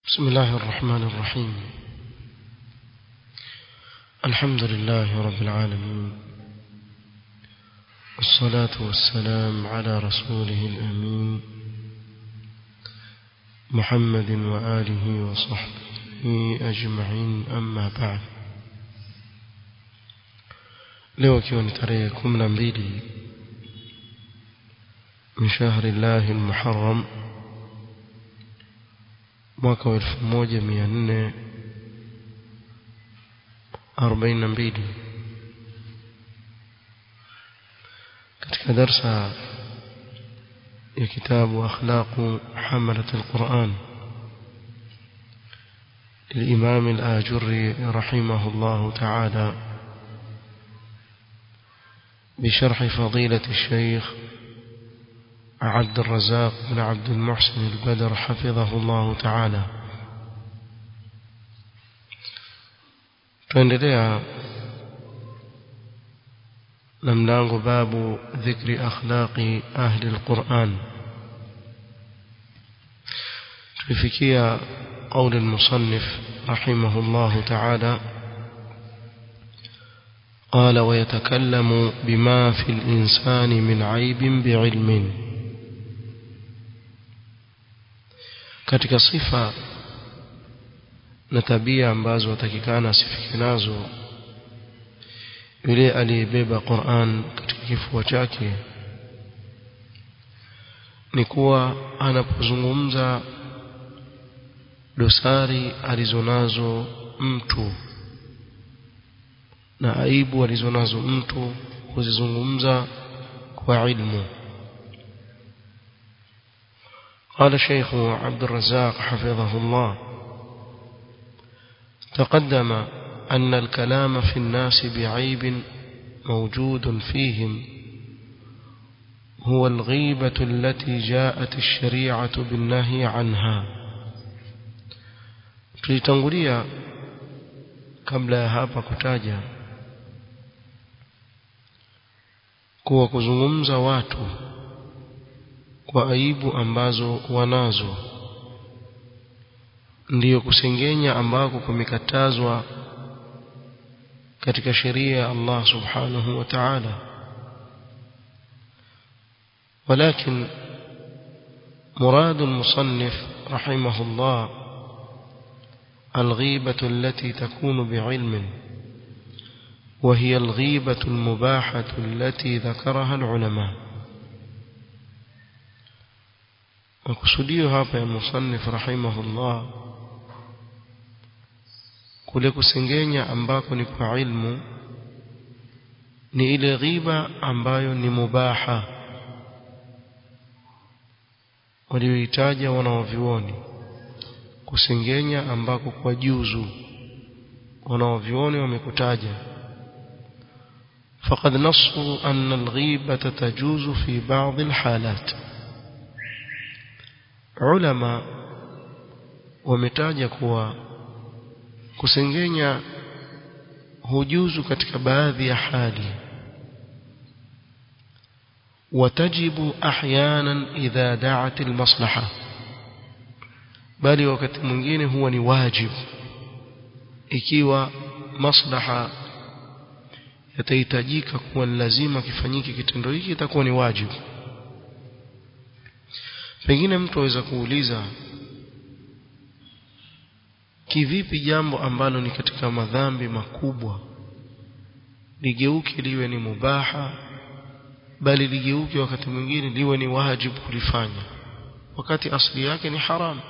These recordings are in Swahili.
بسم الله الرحمن الرحيم الحمد لله رب العالمين والصلاة والسلام على رسوله الأمين محمد وآله وصحبه أجمعين أما بعد leo ikiwa ni tarehe kumi na mbili min shahri llahi lmuharam mwaka wa elfu moja mia nne arobaini na mbili katika darsa ya kitabu akhlaqu hamalat alquran للإمام الآجري رحمه الله تعالى بشرح فضيلة الشيخ عبد الرزاق بن عبد المحسن البدر حفظه الله تعالى tuendelea na mlango babu dhikri akhlaqi ahli alquran tulifikia قول المصنف رحمه الله تعالى قال ويتكلم بما في الإنسان من عيب بعلم katika sifa na tabia ambazo watakikana asifike nazo yule aliyebeba Qur'an katika kifua chake ni kuwa anapozungumza dosari alizonazo mtu na aibu alizonazo mtu kuzizungumza kwa ilmu قال شيخ عبد الرزاق حفظه الله تقدم أن الكلام في الناس بعيب موجود فيهم هو الغيبة التي جاءت الشريعة بالنهي عنها tulitangulia kabla ya hapa kutaja kuwa kuzungumza watu kwa aibu ambazo wanazo ndiyo kusengenya ambako kumekatazwa katika sheria ya Allah subhanahu wa ta'ala ولكن مراد المصنف رحمه الله الغيبة التي تكون بعلم وهي الغيبة المباحة التي ذكرها العلماء makusudio hapa ya musannif rahimahullah kule kusengenya ambako ni kwa ilmu ni ile ghiba ambayo ni mubaha walioitaja wanaovioni kusengenya ambako kwa juzu wanaovioni wamekutaja فقد نصوا أن الغيبة تجوز في بعض الحالات ulama wametaja kuwa kusengenya hujuzu katika baadhi ya hali watajibu ahyanan idha da'at almaslaha bali wakati mwingine huwa ni wajibu ikiwa maslaha yatahitajika kuwa lazima kifanyike kitendo hiki itakuwa ni wajibu pengine mtu aweza kuuliza kivipi jambo ambalo ni katika madhambi makubwa ligeuke liwe ni mubaha bali ligeuke wakati mwingine liwe ni wajibu kulifanya wakati asili yake ni haramu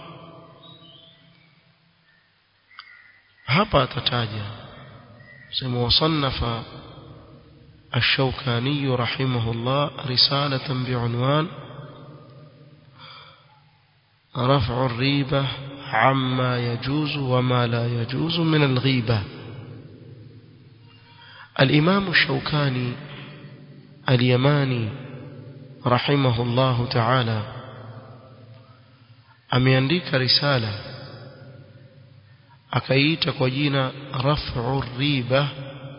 hapa atataja sema wasannafa الشوكاني رحمه الله رسالة بعنوان رفع الريبة عما يجوز وما لا يجوز من الغيبة الإمام الشوكاني اليماني رحمه الله تعالى ameandika risala akaita kwa jina raf'u riba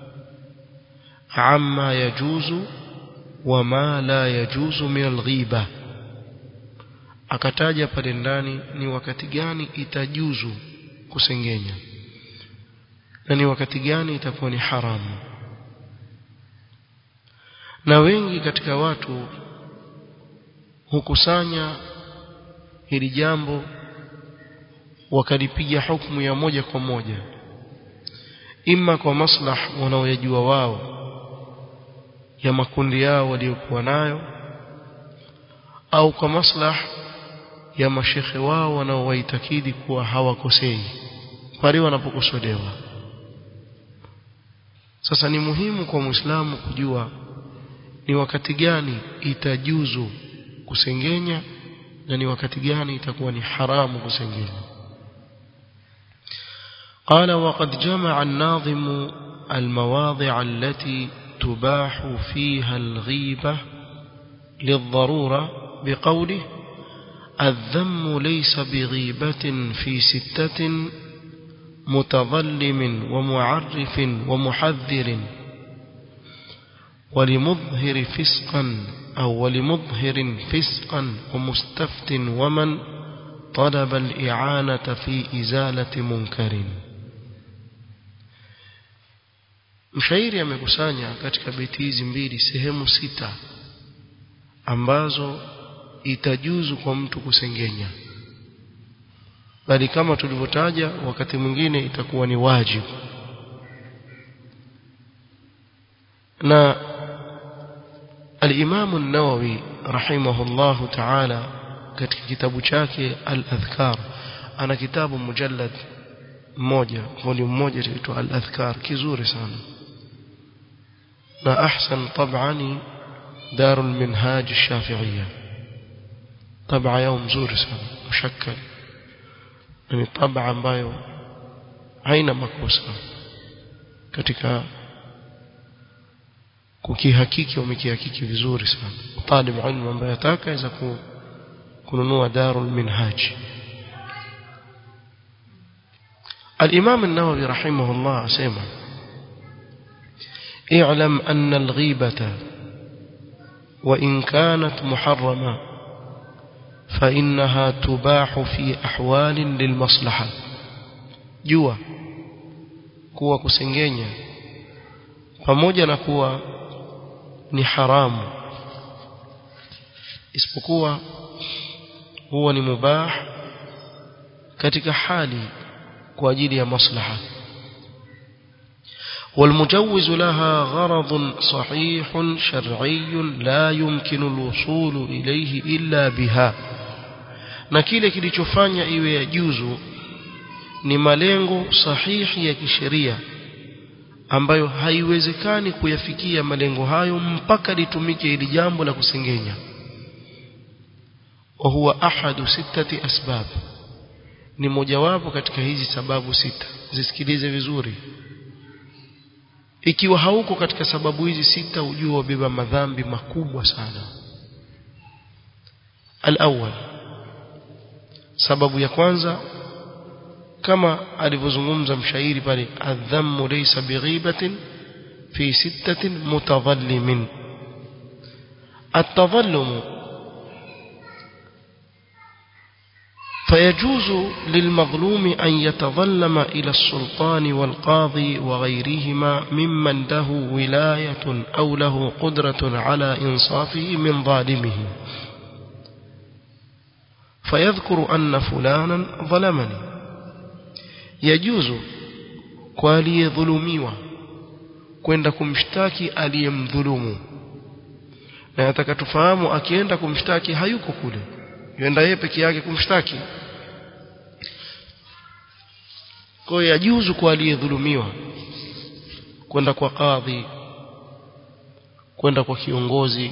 amma yajuzu wama la yajuzu min alghiba akataja pale ndani ni wakati gani itajuzu kusengenya na ni wakati gani itakuwa ni haramu na wengi katika watu hukusanya hili jambo wakalipiga hukumu ya moja kwa moja ima kwa maslah wanaoyajua wao ya makundi yao waliokuwa nayo au kwa maslah ya mashekhe wao wanaowaitakidi kuwa hawakosei pale wanapokosolewa sasa ni muhimu kwa muislamu kujua ni wakati gani itajuzu kusengenya na ni wakati gani itakuwa ni haramu kusengenya قال وقد جمع الناظم المواضع التي تباح فيها الغيبة للضرورة بقوله الذم ليس بغيبة في ستة متظلم ومعرف ومحذر ولمظهر فسقا أو ولمظهر فسقا ومستفت ومن طلب الإعانة في إزالة منكر mshairi amekusanya katika beti hizi mbili sehemu sita ambazo itajuzu kwa mtu kusengenya bali kama tulivyotaja wakati mwingine itakuwa ni wajibu na al-Imam an-Nawawi rahimahullahu ta'ala katika kitabu chake al-Adhkar ana kitabu mujallad mmoja volume moja inaitwa al-Adhkar kizuri sana na ahsan tabani دار المنهاج الشافعية طبعة يوم زور sana مشكل ni طبعة ambayo haina makosa katika kukihakiki wamekihakiki vizuri sana talib ilmu ambaye ataka aweza kununua darul minhaj الإمام النووي رحمه الله سيما اعلم أن الغيبة وإن كانت محرمة فإنها تباح في أحوال للمصلحة جوا kuwa kusengenya pamoja na kuwa ni haramu isipokuwa huwa ni mubah katika hali kwa ajili ya maslaha والمجوز لها غرض صحيح شرعي لا يمكن الوصول إليه إلا بها na kile kilichofanya iwe ya juzu ni malengo sahihi ya kisheria ambayo haiwezekani kuyafikia malengo hayo mpaka litumike hili jambo la kusengenya wa huwa ahadu sittati asbab ni mojawapo katika hizi sababu sita zisikilize vizuri ikiwa hauko katika sababu hizi sita ujue wabeba madhambi makubwa sana al-awwal sababu ya kwanza kama alivyozungumza mshairi pale adhammu laysa bighibatin fi sittatin mutadhallimin التظلم فيجوز للمظلوم أن يتظلم إلى السلطان والقاضي وغيرهما ممن له ولاية أو له قدرة على إنصافه من ظالمه فيذكر أن فلانا ظلمني يجوز كوالي ظلميوة kwenda kumshtaki aliyemdhulumu na nataka tufahamu akienda kumshtaki hayuko kule yenda yeye peke yake kumshtaki kwa hiyo yajuzu kwa aliyedhulumiwa kwenda kwa kadhi kwenda kwa kiongozi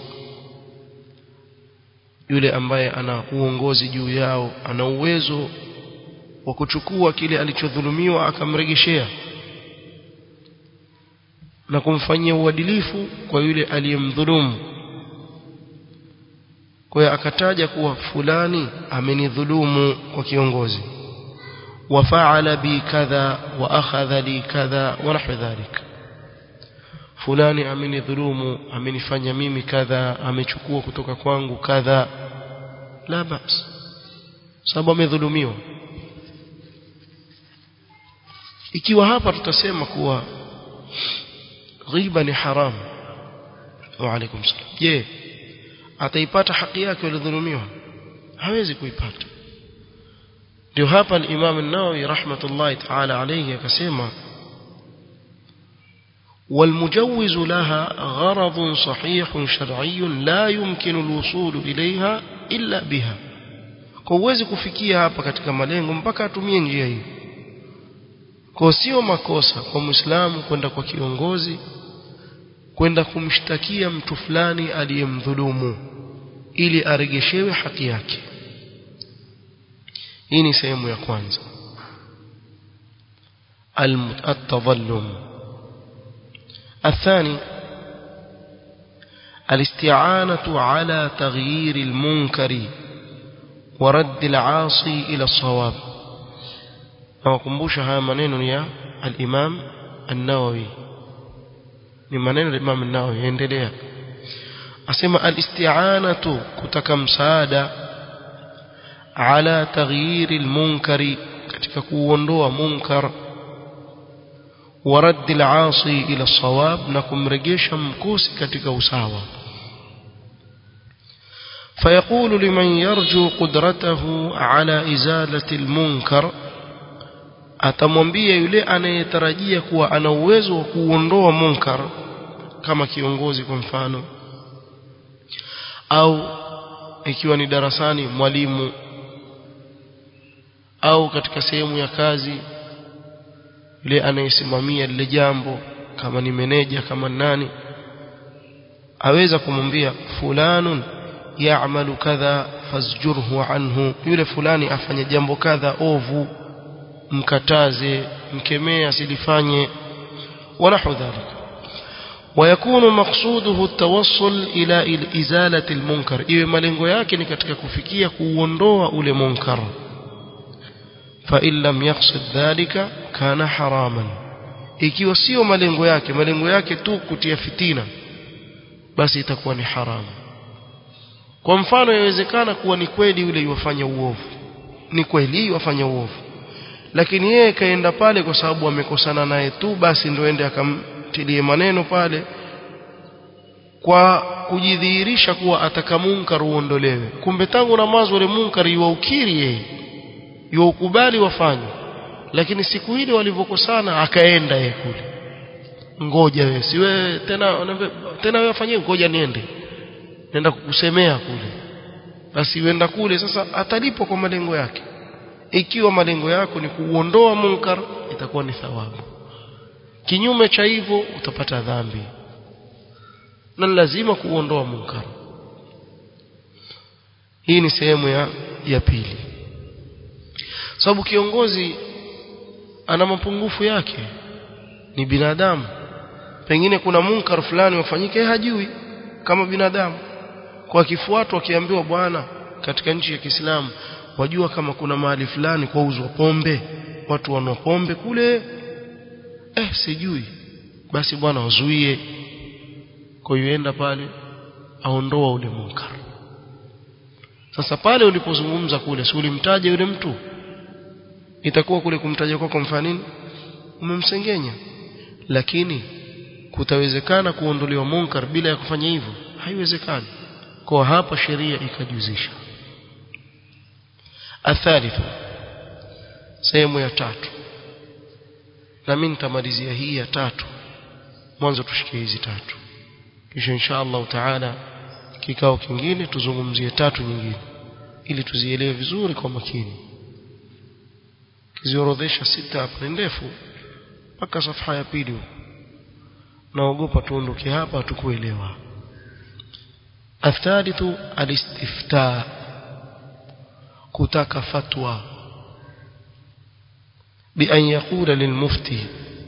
yule ambaye ana uongozi juu yao ana uwezo wa kuchukua kile alichodhulumiwa akamregeshea na kumfanyia uadilifu kwa yule aliyemdhulumu kwa hiyo akataja kuwa fulani amenidhulumu kwa kiongozi wafaala bi kadha wa akhadha li kadha wa nahwa dhalik fulani amenidhulumu amenifanya mimi kadha amechukua kutoka kwangu kadha la bas sababu amedhulumiwa ikiwa hapa tutasema kuwa ghiba ni haramu wa alaikum salam je ataipata haki yake aliyodhulumiwa hawezi kuipata ndio hapa al-Imam an-Nawawi rahmatullahi ta'ala alayhi akasema والمجوز لها غرض صحيح شرعي لا يمكن الوصول إليها إلا بها kwa uwezi kufikia hapa katika malengo mpaka atumie njia hii kwa sio makosa kwa muislamu kwenda kwa kiongozi kwenda kumshtakia mtu fulani aliyemdhulumu ili aregeshewe haki yake hii ni sehemu ya kwanza التظلم الثاني الاستعانة على تغيير المنكر ورد العاصي إلى الصواب nawakumbusha haya maneno ya al-Imam an-Nawawi ni maneno ya Imam an-Nawawi endelea asema al-isti'anatu kutaka msaada ala taghyir al-munkari katika kuondoa munkar ورد العاصي إلى الصواب نكم رجيش مكوس كتك وساوى فيقول لمن يرجو قدرته على إزالة المنكر atamwambia yule anayetarajia kuwa ana uwezo wa kuondoa munkar kama kiongozi kwa mfano au ikiwa ni darasani mwalimu au katika sehemu ya kazi yule anayesimamia lile jambo kama ni meneja kama nani aweza kumwambia fulanun ya'malu kadha fasjurhu anhu yule fulani afanye jambo kadha ovu mkataze mkemee asilifanye ونحو ذلك ويكون مقصوده التوصل إلى إزالة المنكر إيه malengo yake ni katika kufikia kuondoa ule munkar فإن لم يقصد ذلك كان حراما ikiwa sio malengo yake malengo yake tu kutia fitina basi itakuwa ni haramu kwa mfano yawezekana kuwa ni kweli yule yufanya uovu ni kweli yufanya uovu lakini yeye kaenda pale kwa sababu amekosana naye tu basi ndio ende akamtilie maneno pale kwa kujidhihirisha kuwa ataka munkar uondolewe kumbe tangu na mwanzo ule munkar yuaukiri yeye yuukubali wafanye lakini siku ile walivyokosana akaenda yeye kule ngoja wewe si wewe tena tena wewe afanyie ngoja niende nenda kukusemea kule basi uenda kule sasa atalipo kwa malengo yake ikiwa malengo yako ni kuondoa munkar itakuwa ni thawabu kinyume cha hivyo utapata dhambi na lazima kuondoa munkar hii ni sehemu ya ya pili sababu kiongozi ana mapungufu yake ni binadamu pengine kuna munkar fulani wafanyike hajui kama binadamu kwa kifuatu akiambiwa bwana katika nchi ya Kiislamu wajua kama kuna mahali fulani kwa uzwa pombe watu wanwa pombe kule eh sijui basi bwana wazuie kwa hiyo enda pale aondoa ule munkar sasa pale ulipozungumza kule si ulimtaja yule mtu itakuwa kule kumtaja kwako mfano nini umemsengenya lakini kutawezekana kuondolewa munkar bila ya kufanya hivyo haiwezekani kwa hapa sheria ikajuzisha athalithu sehemu ya tatu na mimi nitamalizia hii ya tatu mwanzo tushikie hizi tatu kisha insha Allah taala kikao kingine tuzungumzie tatu nyingine ili tuzielewe vizuri kwa makini kiziorodhesha sita hapa ni ndefu mpaka safha ya pili naogopa tuondoke hapa tukuelewa الثالث الاستفتاء kutaka fatwa بأن يقول للمفتي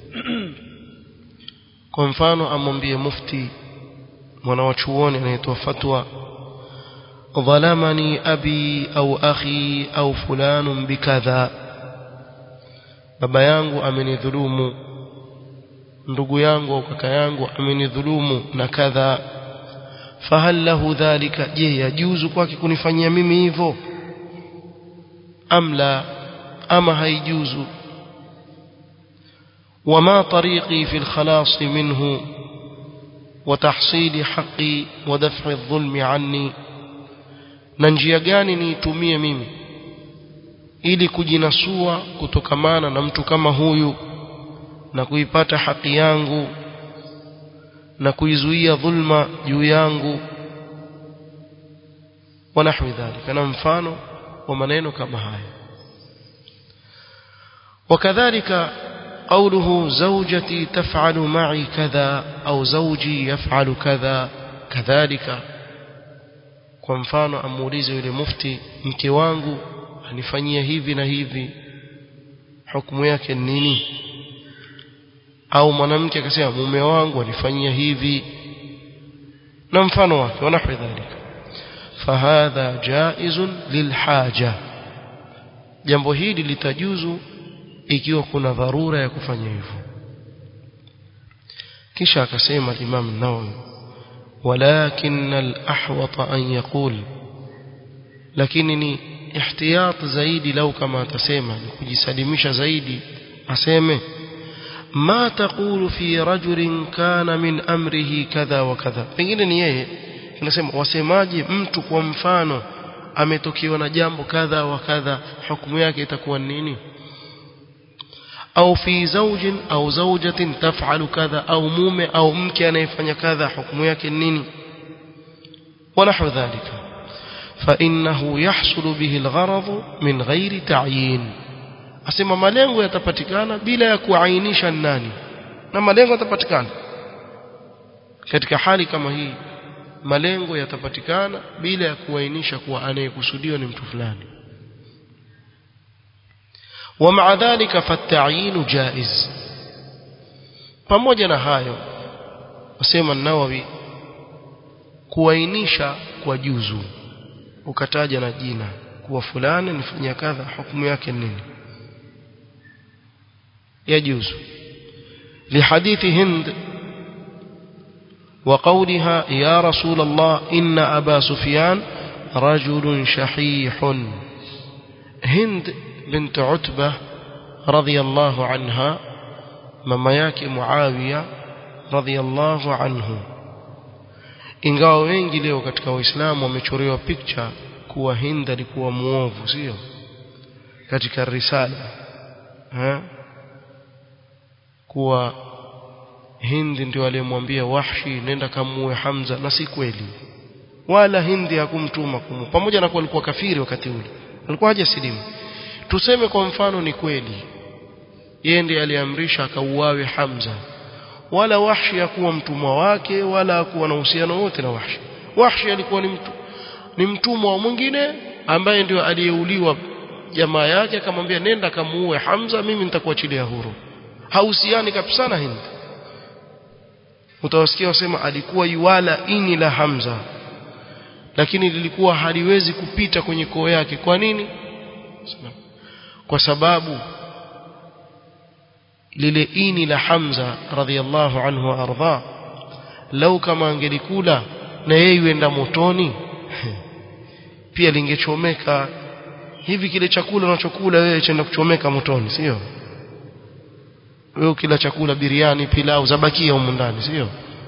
kwa mfano amwambie mufti mwanawachuoni anayetoa fatwa dhalamani abi au akhi au fulanun bikadha baba yangu amenidhulumu ndugu yangu au kaka yangu amenidhulumu na kadha fahal lahu dhalika je yajuzu kwake kunifanyia mimi hivyo am la ama haijuzu وما طريقي في الخلاص منه وتحصيل حقي ودفع الظلم عني na njia gani niitumie mimi ili kujinasua kutokamana na mtu kama huyu na kuipata haki yangu na kuizuia dhulma juu yangu ونحو ذلك na mfano wa maneno kama haya وكذلك قوله زوجتي تفعل معي كذا أو زوجي يفعل كذا كذلك kwa mfano amuulize yule mufti mke wangu anifanyia hivi na hivi hukumu yake ni nini au mwanamke akasema mume wangu anifanyia hivi na mfano wake wanahwi dhalika fahadha jaizun lilhaja jambo hili litajuzu ikiwa kuna dharura ya kufanya hivyo kisha akasema Imam Nawawi ولكن الأحوط أن يقول لكنني احتياط زايدي لو كما تسمى كجسلمش زايدي أسمى ما تقول في رجل كان من أمره كذا وكذا pengine ni yeye tunasema wasemaje mtu kwa mfano ametokiwa na jambo kadha wa kadha hukumu yake itakuwa nini au fi zawjin au zawjatin taf'alu kadha au mume au mke anayefanya kadha hukumu yake nini ونحو ذلك فإنه يحصل به الغرض من غير تعيين asema malengo yatapatikana bila ya kuainisha nani na malengo yatapatikana katika hali kama hii malengo yatapatikana bila ya kuainisha kuwa anayekusudiwa ni mtu fulani ومع ذلك فالتعيين جائز pamoja na hayo wasema Nawawi kuainisha kwa juzu ukataja na jina kuwa fulani nifanyia kadha hukumu yake nini يجوز لحديث هند وقولها يا رسول الله إن أبا سفيان رجل شحيح هند بنت عتبة رضي الله عنها مما yake Muawiya radhiyallahu anhu ingawa wengi leo katika waislamu wamechorewa picture kuwa Hind alikuwa muovu sio katika risala ha? kuwa Hindi ndio aliyemwambia Wahshi nenda kamue Hamza na si kweli wala Hindi hakumtuma kumu pamoja na kuwa alikuwa kafiri wakati ule alikuwa hajasilimu tuseme kwa mfano ni kweli yeye ndiye aliamrisha akauawe Hamza wala Wahshi hakuwa mtumwa wake wala hakuwa na uhusiano wote na Wahshi Wahshi alikuwa ni mtu ni mtumwa wa mwingine ambaye ndio aliyeuliwa jamaa yake akamwambia nenda kamuue Hamza mimi nitakuachilia huru hauhusiani kabisa na Hind utawasikia wasema alikuwa yuwala ini la Hamza lakini lilikuwa haliwezi kupita kwenye koo yake kwa nini kwa sababu lile ini la Hamza radhiallahu anhu arda lau kama angelikula na yeye yuenda motoni pia lingechomeka hivi kile chakula unachokula wewe chenda kuchomeka motoni sio wewe kila chakula biriani pilau zabakia humu ndani sio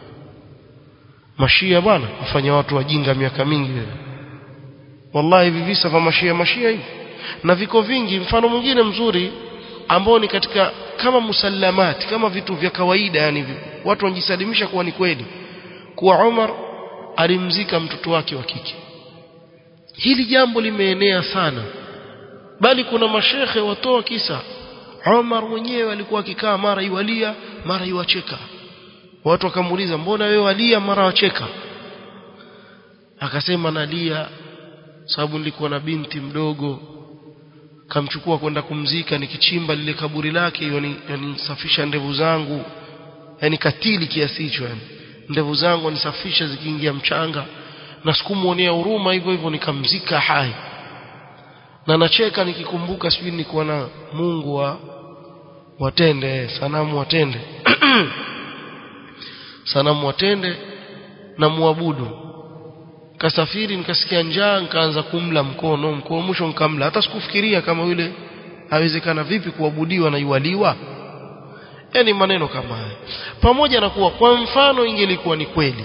mashia bwana wafanya watu wajinga miaka mingi wewe wallahi hivi visa vya mashia mashia hivi na viko vingi mfano mwingine mzuri ambao ni katika kama musallamati kama vitu vya kawaida yani watu wanajisalimisha kuwa ni kweli kuwa Umar alimzika mtoto wake wa kike hili jambo limeenea sana bali kuna mashekhe watoa kisa Umar mwenyewe alikuwa akikaa mara iwalia mara iwacheka watu wakamuuliza mbona wewe walia mara wacheka akasema nalia sababu nilikuwa na binti mdogo kamchukua kwenda kumzika nikichimba lile kaburi lake yani, yani safisha ndevu zangu yani katili kiasi hicho yani ndevu zangu nisafisha zikiingia mchanga na sikumuonea huruma hivyo hivyo nikamzika hai na nacheka nikikumbuka sijui nilikuwa na Mungu wa watende sanamu watende sanamu watende na muabudu kasafiri nikasikia njaa nikaanza kumla mkono mkono mwisho nikamla hata sikufikiria kama yule hawezekana vipi kuabudiwa na iwaliwa yani maneno kama haya pamoja na kuwa kwa mfano ingelikuwa ni kweli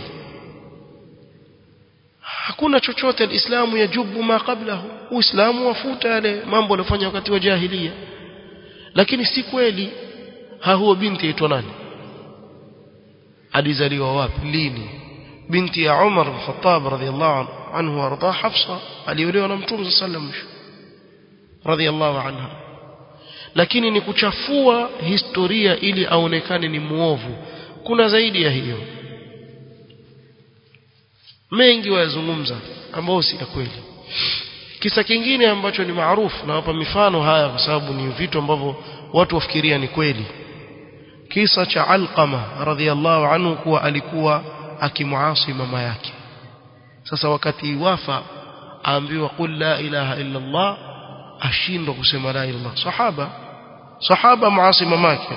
hakuna chochote alislamu yajubu ma qablahu uislamu wafuta yale mambo aliyofanya wakati wa jahiliya lakini si kweli ha huo binti aitwa nani alizaliwa wapi lini binti ya Umar bin Khattab radhiyallahu anhu warda Hafsa aliolewa na Mtume sallallahu alayhi wasallam radhiyallahu anha lakini ni kuchafua historia ili aonekane ni muovu kuna zaidi ya hiyo mengi wayazungumza ambao si ya kweli kisa kingine ambacho ni maarufu nawapa mifano haya kwa sababu ni vitu ambavyo watu wafikiria ni kweli kisa cha Alqama radhiallahu anhu kuwa alikuwa akimuasi mama yake sasa wakati wafa aambiwa qul la ilaha illa Allah ashindwa kusema la ilaha sahaba sahaba muasi mamake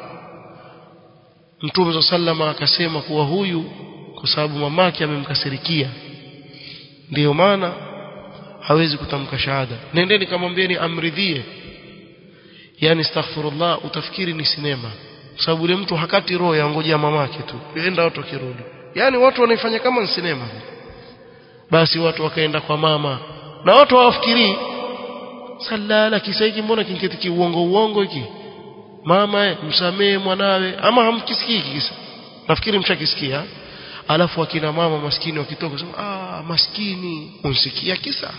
Mtume sallama akasema kuwa huyu kwa sababu mamake amemkasirikia ndiyo maana hawezi kutamka shahada nendeni kamwambieni amridhie yani astaghfirullah utafikiri ni sinema kwa sababu yule mtu hakati roho ya ngojea mamake tu yenda watu wakirudi yani watu wanaifanya kama sinema basi watu wakaenda kwa mama na watu hawafikirii salala kisa hiki mbona kinketi kiuongo uongo hiki mama msamee mwanawe ama hamkisikii kisa nafikiri mshakisikia alafu akina mama maskini wakitoka sema ah maskini unsikia kisa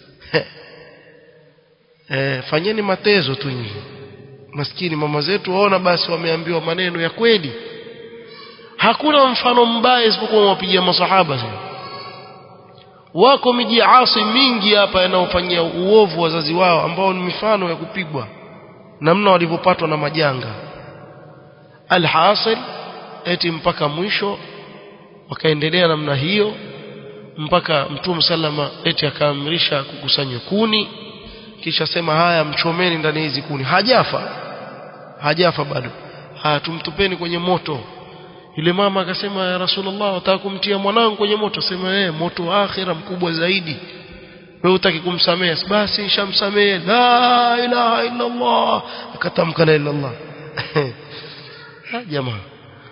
eh fanyeni matezo tu nyinyi maskini mama zetu waona basi wameambiwa maneno ya kweli hakuna mfano mbaya isipokuwa wapigia masahaba sasa wako miji asi mingi hapa yanayofanyia uovu wazazi wao ambao ni mifano ya kupigwa namna walivyopatwa na majanga alhasil eti mpaka mwisho wakaendelea namna hiyo mpaka mtume salama eti akaamrisha kukusanywa kuni kisha sema haya mchomeni ndani hizi kuni hajafa hajafa bado haya tumtupeni kwenye moto yule mama akasema ya rasulullah nataka kumtia mwanangu kwenye moto sema eh moto akhira mkubwa zaidi wewe utaki kumsamehe basi nishamsamehe la ilaha illa allah akatamka la ilaha illallah jamaa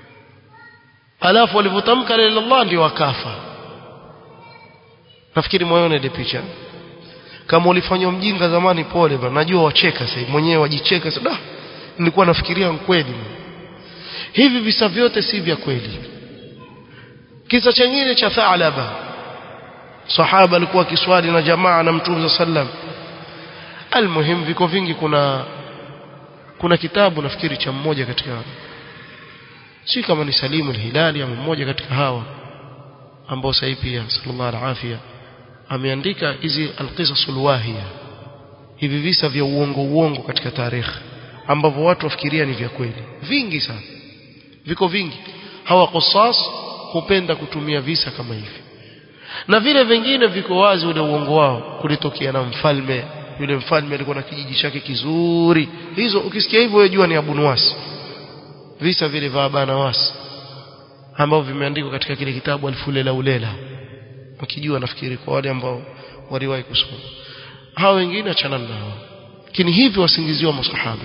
alafu walivyotamka la ilaha illallah ndio wakafa nafikiri moyoni ile picha kama ulifanywa mjinga zamani pole bana najua wacheka sasa mwenyewe wajicheka sasa nilikuwa nafikiria kweli hivi visa vyote si vya kweli kisa chengine cha Tha'laba sahaba alikuwa kiswali na jamaa na mtume sallam almuhim viko vingi kuna kuna kitabu nafikiri cha mmoja katika si kama ni Salimu al-Hilali ama mmoja katika hawa ambao sasa pia sallallahu alaihi ameandika hizi alqisas alwahiya hivi visa vya uongo uongo katika tarehe ambavyo watu wafikiria ni vya kweli vingi sana viko vingi hawa qisas hupenda kutumia visa kama hivi na vile vingine viko wazi ule uongo wao kulitokea na mfalme yule mfalme alikuwa na kijiji chake kizuri hizo ukisikia hivyo wewe jua ni Abu Nuwas visa vile vya Abu Nuwas ambavyo vimeandikwa katika kile kitabu Alfulela Ulela ukijua nafikiri kwa wale ambao waliwahi kusoma hao wengine achana nao lakini hivi wasingiziwa masahaba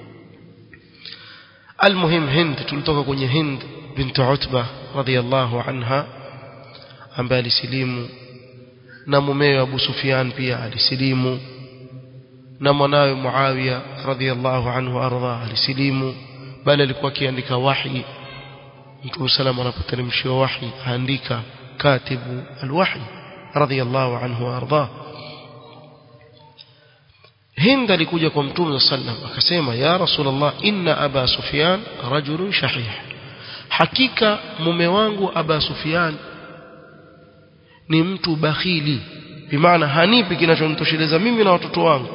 المهم هند tulitoka kwenye Hind bint Utba radhiyallahu anha ambaye alisilimu na mumewe Abu Sufyan pia alisilimu na mwanawe Muawiya radhiyallahu anhu arda alisilimu bali alikuwa akiandika wahi Mtume sallam anapoteremshiwa wahi aandika katibu alwahi radhiyallahu anhu arda Hind alikuja kwa Mtume sallam akasema ya Rasulullah inna Aba Sufyan rajulun shahih hakika mume wangu Aba Sufyan ni mtu bakhili bimaana hanipi kinachonitosheleza mimi na watoto wangu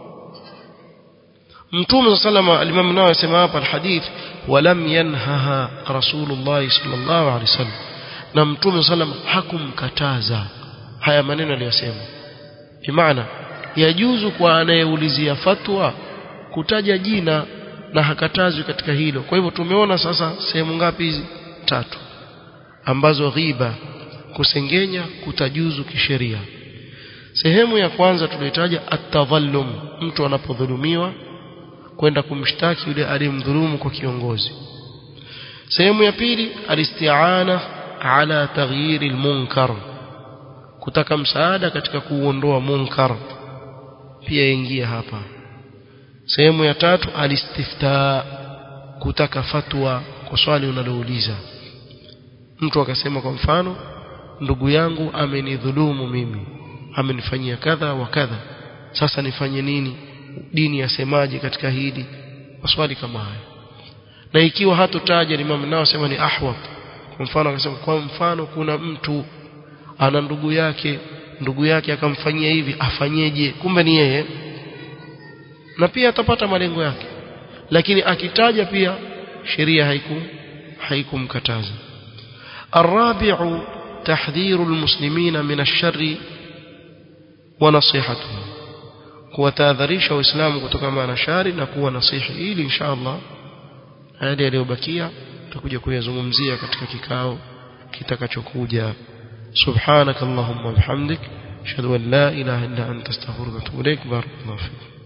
Mtume sallama al-Imam Nawawi asema hapa alhadith walam yanhaha Rasulullah sallallahu alaihi wasallam na Mtume sallama hakumkataza haya maneno aliyosema bimaana yajuzu kwa anayeulizia fatwa kutaja jina na hakatazwi katika hilo kwa hivyo tumeona sasa sehemu ngapi hizi tatu ambazo ghiba kusengenya kutajuzu kisheria sehemu ya kwanza tulitaja atadhallum mtu anapodhulumiwa kwenda kumshtaki yule aliyemdhulumu kwa kiongozi sehemu ya pili alisti'ana ala taghyiri almunkar kutaka msaada katika kuondoa munkar pia ingia hapa sehemu ya tatu alistifta kutaka fatwa kwa swali unalouliza mtu akasema kwa mfano ndugu yangu amenidhulumu mimi amenifanyia kadha wa kadha sasa nifanye nini dini yasemaje katika hili maswali kama haya na ikiwa hatotaja Imam nao sema ni ahwat kwa mfano akasema kwa mfano kuna mtu ana ndugu yake ndugu yake akamfanyia hivi afanyeje kumbe ni yeye na pia atapata malengo yake lakini akitaja pia sheria haiku haikumkataza الرابع تحذير المسلمين من الشر ونصيحتهم kuwatahadharisha waislamu kutokana na shari na kuwa nasihi ili insha Allah hadi yaliyobakia tutakuja kuyazungumzia katika kikao kitakachokuja subhanakallahumma bihamdik ashhadu an la ilaha illa anta astaghfiruka wa atubu ilaik barakallahu fik